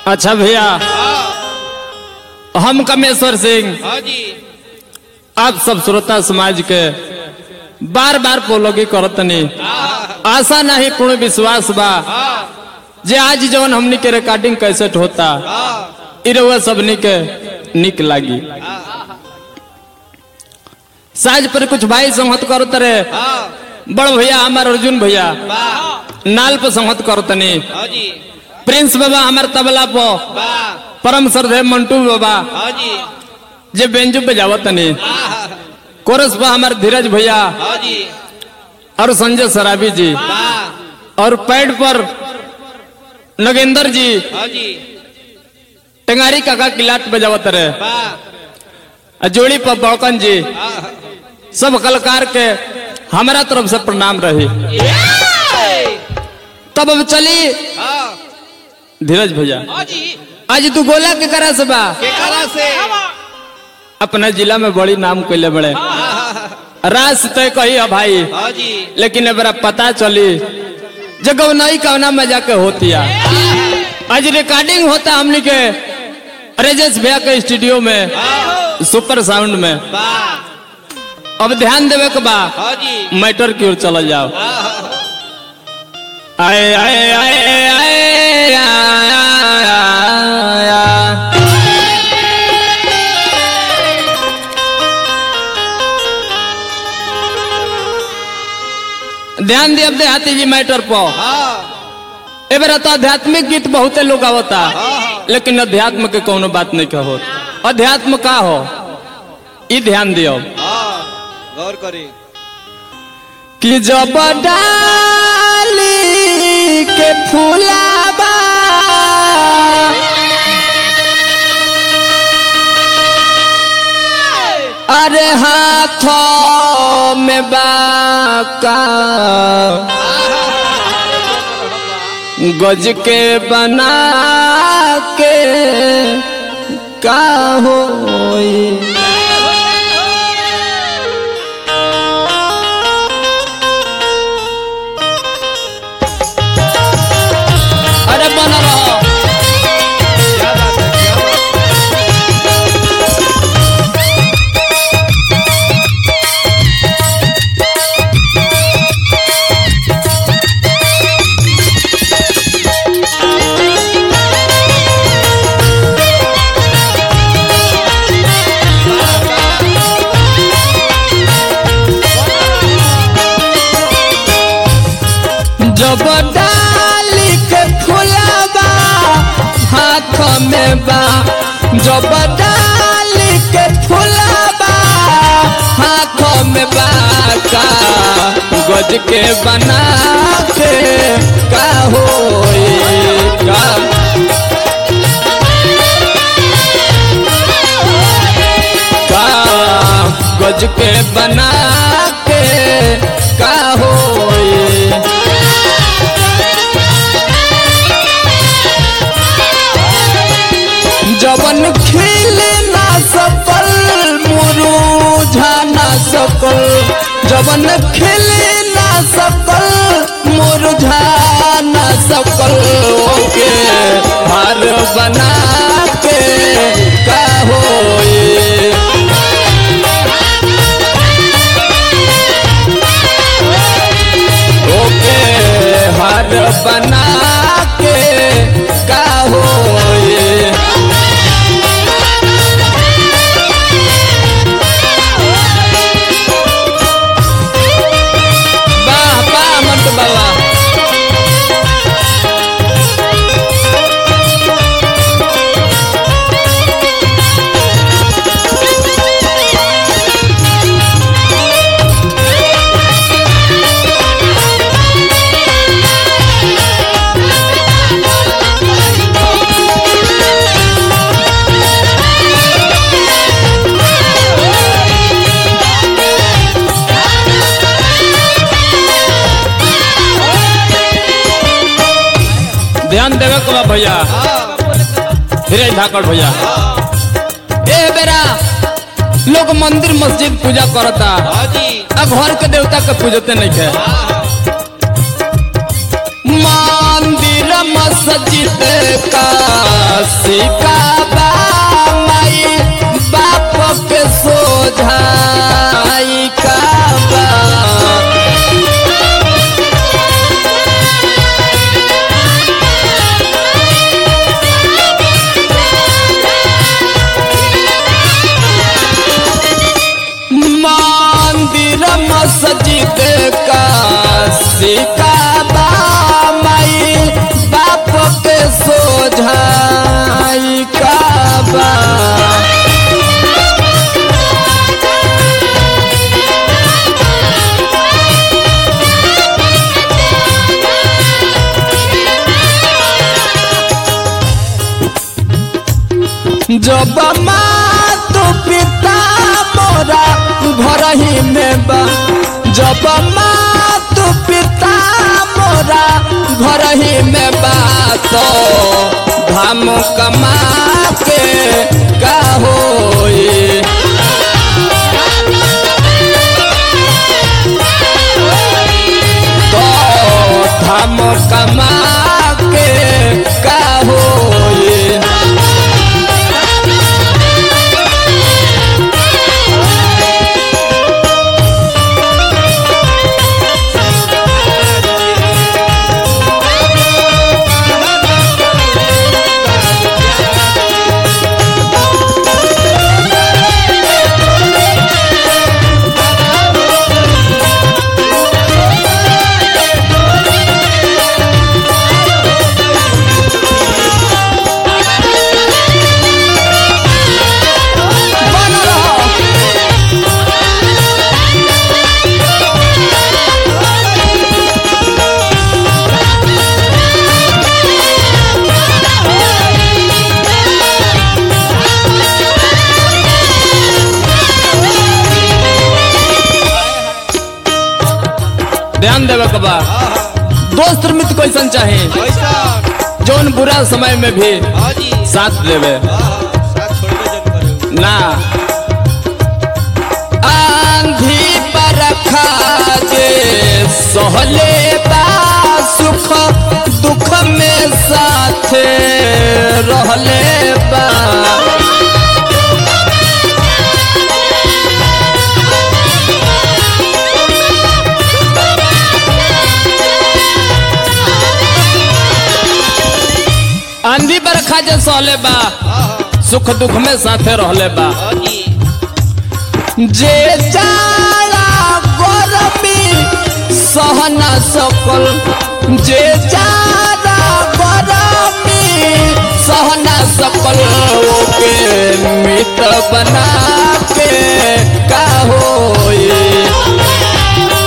अच्छा भैया हम कमेश्वर सिंह हाँ जी आप सब श्रोता समाज के बार बार पोलोगी करतनी आशा नहीं पूर्ण विश्वास बा जे आज जवन हमनी के रिकॉर्डिंग कैसेट होता इ रउआ सबनी के निक लागी साज पर कुछ भाई संहत करत रहे बड़ भैया हमार अर्जुन भैया नाल पर संहत करतनी हाँ जी प्रिंस बाबा हमार तबला पर वाह परम श्रद्धे मंटू बाबा हाँ जी जे बेंजू पे जावतनी कोरस पर हमार धीरज भैया हाँ जी और संजय सराबी जी वाह और पैड पर नगेंद्र जी हाँ जी टेंगारी काका किलाट बजावत रहे वाह आ जोड़ी पर बौकन जी सब कलाकार के हमारा तरफ से प्रणाम रही तब अब चली हाँ धीरज भैया हाँ जी आज तू गोला के करा से बा केकरा से अपने जिला में बड़ी नाम कैले बड़े रास तय कही है भाई हाँ जी लेकिन अब पता चली जगह नहीं कवना मजा के होती है आज रिकॉर्डिंग होता हमनी के रेजेश भैया के स्टूडियो में सुपर साउंड में वाह अब ध्यान देवे के बा हाँ जी मैटर की ओर चल जाओ आए आए आए आए आए, आए, आए। ध्यान दिए अब देहाती जी मैटर पर हाँ ए बेरा तो आध्यात्मिक गीत बहुते लोग आवता लेकिन अध्यात्म के कोनो बात नहीं कहो अध्यात्म का हो ई ध्यान दियो हाँ गौर करी कि जब डाली के फूलाबा अरे हाथों में बाका गज के बना के का होई अरे बना रहो क्या बात है क्या बात जब डाली के फुलाबा हाथ में बा जब डाली के फुलाबा हाथ में बा का गज के बना के का होई का का गज के बना के का होई जवन खिल ना सकल मुरुझा ना सकल जवन खिल ना सकल मुरुझा ना सकल ओके हार बना के का होई ओके हार बना के का होई वाह वाह मंटू बाबा ध्यान देवे को बा भैया धीरज धाकड़ भैया ए बेरा लोग मंदिर मस्जिद पूजा करता हाँ जी आ घर के देवता के पूजते नहीं है मंदिर मस्जिद मस्जिद का सिकाबा माई बाप के सोझाई काबा मंदिर मस्जिद का सिकाबा माई बाप के सोझाई काबा जब माँ तो पिता मोरा घर ही में बा जब माँ तो पिता मोरा घर ही में बा तो धाम कमा के का होई तो धाम कमा के का होई बन रहो ध्यान देवे के बा दोस्त मित्र कैसन चाहे पैसा जौन बुरा समय में भी हाँ जी साथ देवे हाँ साथ छोड़बे जन करे ना आंधी पर जे सहले बा सुख दुख में साथ रहले बा आंधी बरखा जे सहले बा हाँ हाँ सुख दुख में साथे रहले बा हाँ जी जे जाड़ा गरमी सहना सकल जे जाड़ा गरमी सहना सकल ओके मित बना के का होई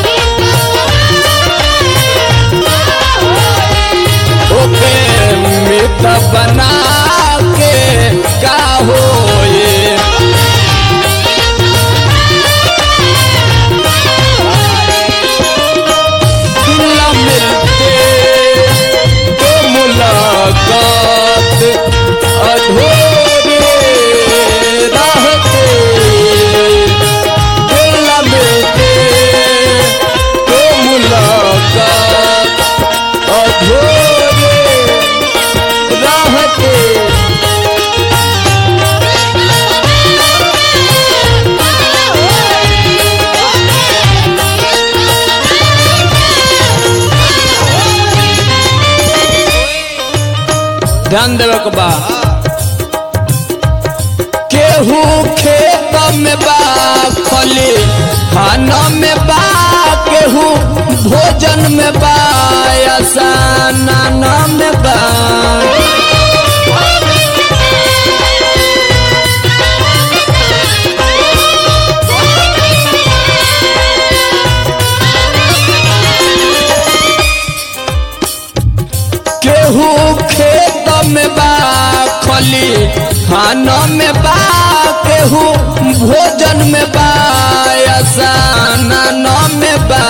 ओके मित बना के का होई न मिलते तो मुलाकात अधूरे रहते दिल न मिलते तो मुलाकात अधूरे रहते ध्यान देवे के बा केहू खेत में बा खली खाना में बा केहू भोजन में बा आसाना में बा केहू खेत में बा खली खाना में बा केहू भोजन में बा आसाना में बा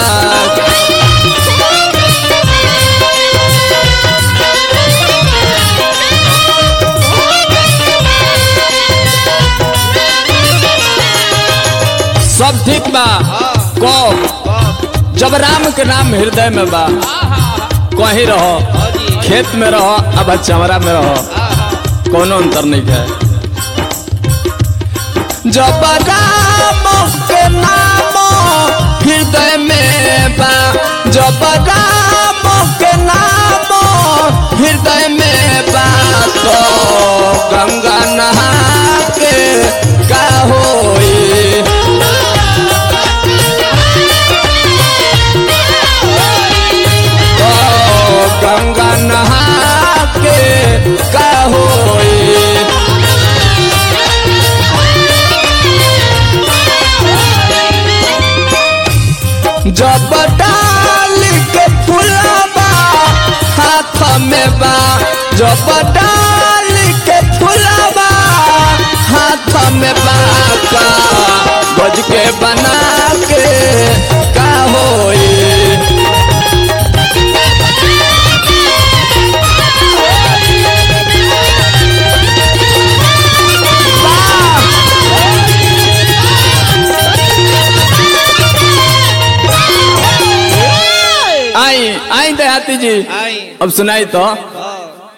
सब ठीक बा कब जब राम के नाम हृदय में बा कहीं रहो खेत में रहो अब चमरा में रहो कोनो अंतर नहीं है जब राम के नाम हृदय में बा जब राम के नाम हृदय में बा तो गंगा नहा के का होई ओ गंगा नहा के का होई जब डाल के फुलाबा हाथ में बा जब डाल के फुलाबा हाथ में बा का बज के बना के का होई आई आई देहाती जी आई अब सुनाई तो हाँ